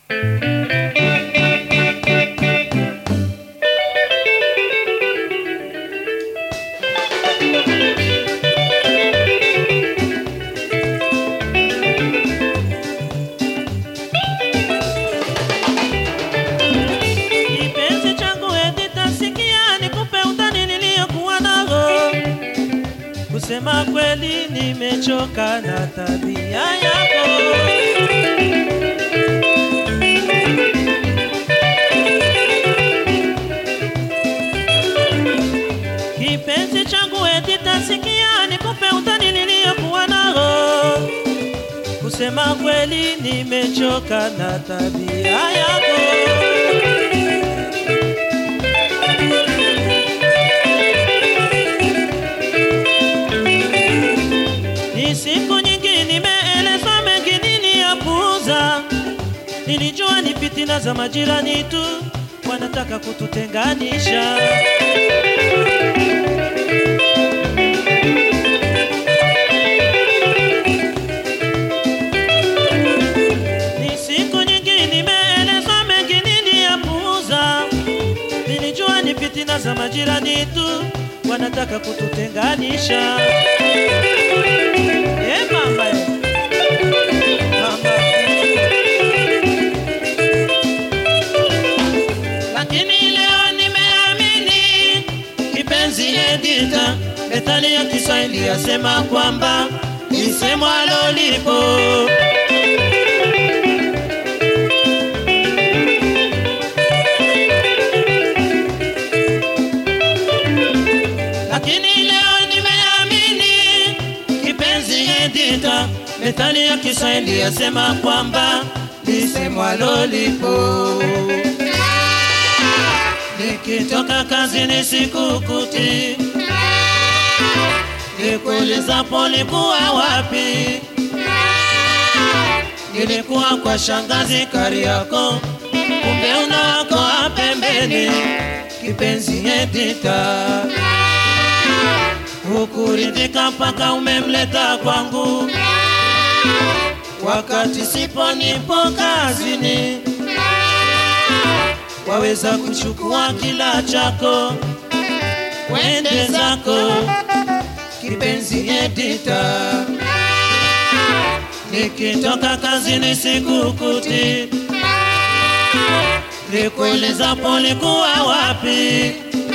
Kipenzi changu Edita, sikia nikupe utani niliyokuwa nao. Kusema kweli, nimechoka na tabia yako. Kipenzi changu Edita, sikia nikupe utani niliyokuwa nao. Kusema kweli, nimechoka na tabia yako. Ni siku nyingi nimeelezwa mengi niliyapuuza. Nilijua ni fitina za majirani tu wanataka kututenganisha. Ni siku nyingi nimeelezwa mengi niliyapuuza. Nilijua ni fitina za majirani tu wanataka kututenganisha. Eh, mama. Mama. Lakini leo nimeamini kipenzi Edita, methali ya Kiswahili yasema kwamba lisemwalo lipo. Lakini leo nimeamini kipenzi Edita, methali ya Kiswahili yasema kwamba lisemwalo lipo. Nikitoka kazini sikukuti, nikuulizapo ulikuwa wapi? Nilikuwa kwa shangazi Kariako, kumbe una wako wa pembeni, kipenzi Edita. Hukuridhika mpaka umemleta kwangu, wakati sipo nipo kazini waweza kuchukua kila chako wende zako, kipenzi Edita. Nikitoka kazini sikukuti, nikuulizapo ulikuwa wapi?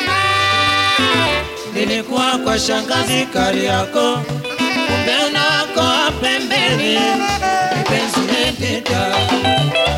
Nilikuwa kwa shangazi Kariako, kumbe una wako wa pembeni, kipenzi Edita.